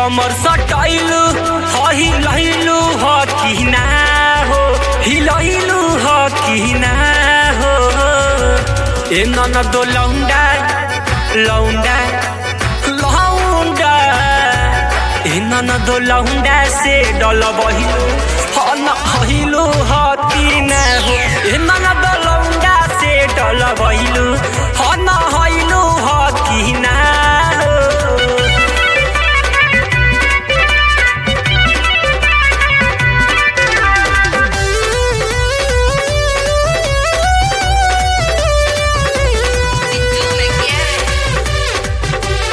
कमर सटैलू ह हिलैलू ह कि ना हो हिलैलू ह कि ना हो ए ननद लौंडा लौंडा लौंडा ए ननद लौंडा से डल बहिलू ह न हिलू ह कि ना हो ए ननद लौंडा से डल बहिलू ह न हिलू ह कि ना हो Si tú me quieres.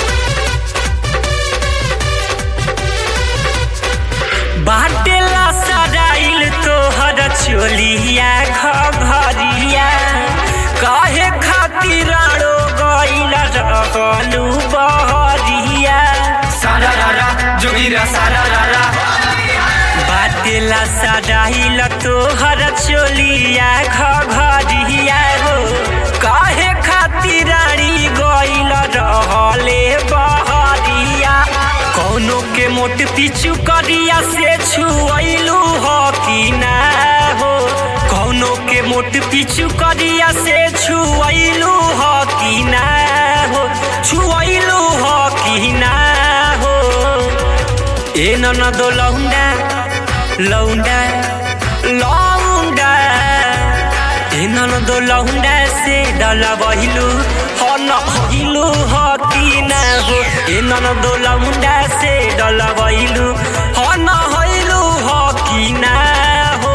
बाटेला सराइल तोहर चोलिया घरिया काहे खातिर आड़ो गइल रहलू बहरिया सारा रारा जोगिरा सारा रारा बाटेला सराइल तोहर चोलिया घरिया हो काहे खातिर आड़ी गइल रहले बहरिया कौनो के मोट पिचू करिया से छुअलू हो कि ना हो कौनो के मोट पिचू करिया से छुअलू हो कि ना हो छुअलू हो कि ना हो ए ननद लौंडा लौंडा लौंडा ए ननद लौंडा से डला बहिलू ह न हिलू ह कि ना हो ए ननद लौंडा से डला बहिलू ह न हिलू ह कि ना हो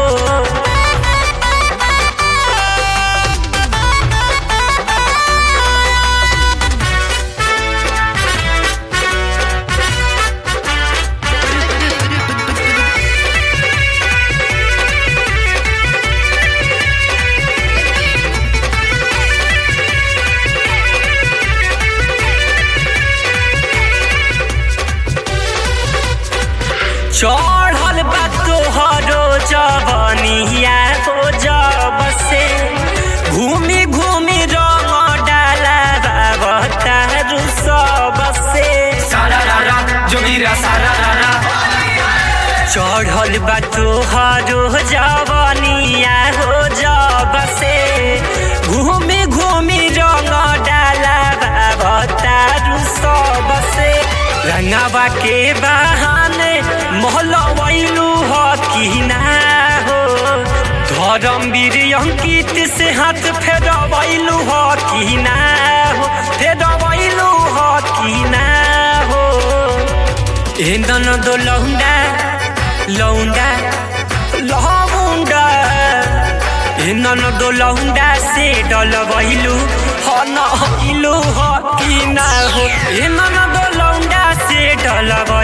चढ़ल बा तोहरो जवनिया हो जब से घूमी घूमी रंग डाला बाबतारू सब से सारा रारा जोगिरा सारा रारा चढ़ल बा तोहरो जवनिया हो जब से घूमी घूमी रंग डाला बाबतारू सब से रंगावा के बहाने मोहलवैलू हो कि ना हो धर्मवीर अंकित से हाथ फेरवैलू हो कि ना हो फेरवैलू हो कि ना हो ए ननद लौंडा लौंडा लौंडा ए ननद लौंडा से डलबैलू ह न हिलू ह कि ना हो ए ननद लौंडा से डलब